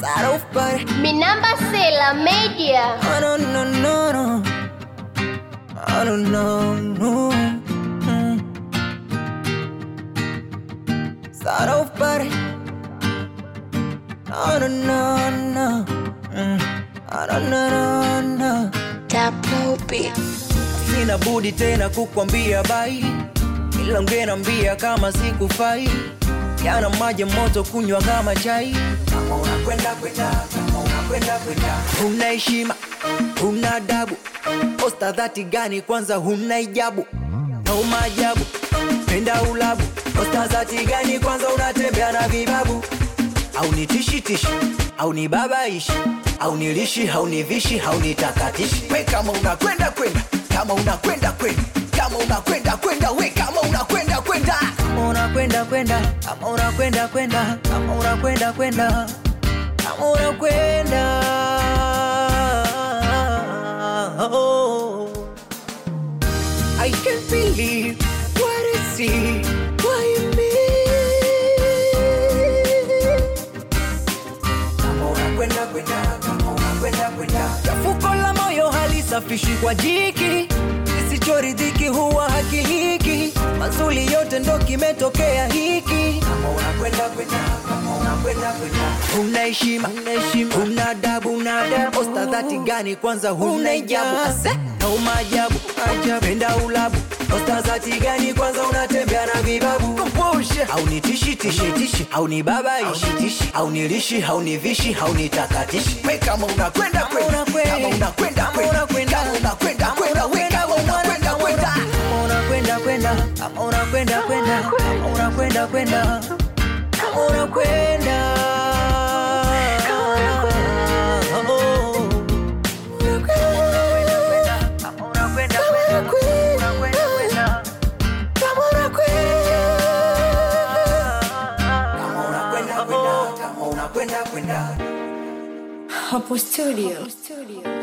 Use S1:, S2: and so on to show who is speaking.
S1: Start off bad.
S2: Minamba Sela Media.
S1: Oh no no no no. Oh no no no. Mm. Start off bad. Oh no no no. Mm. Oh no no no no. Sina budi tena kukwambia bai, ila ungenambia kama sikufai. Yana maji moto kunywa kama chai. Kama unakwenda kwenda, kama unakwenda kwenda, huna heshima, huna adabu. Posta dhati gani kwanza, huna ijabu au maajabu, penda ulabu. Posta dhati gani kwanza, unatembea na vibabu au ni tishi tishi au ni babaishi au ni lishi au ni vishi au ni takatishi we kama unakwenda kwenda kama unakwenda kwenda kama unakwenda kwenda we kama unakwenda kwenda kama unakwenda kwenda kama unakwenda kwenda kama unakwenda kwenda kama unakwenda oh. I can't believe what I see. Why me? Kama unakwenda kwenda, kama unakwenda kwenda. Chafuko la moyo halisafishi kwa jiki, kisichoridhiki huwa hakiliki. Mazuri yote ndo kimetokea hiki. Kama unakwenda kwenda, kama unakwenda kwenda. Huna heshima, huna heshima, huna adabu, huna adabu. Posta dhati gani kwanza, huna ijabu Ase, au maajabu, ajabu, penda ulabu. Posta dhati gani kwanza, unatembea na vibabu Composure. au ni tishi tishi tishi au ni babaishi tishi au ni lishi au ni vishi au ni takatishi we kama unakwenda kwenda kama unakwenda kwenda kama unakwenda kwenda we kama unakwenda kwenda kama unakwenda kwenda kama unakwenda kwenda kama unakwenda kwenda kama unakwenda Kama unakwenda kwenda, unakwenda kwenda. Kama unakwenda kwenda, kama unakwenda kwenda.
S3: Hapo studio.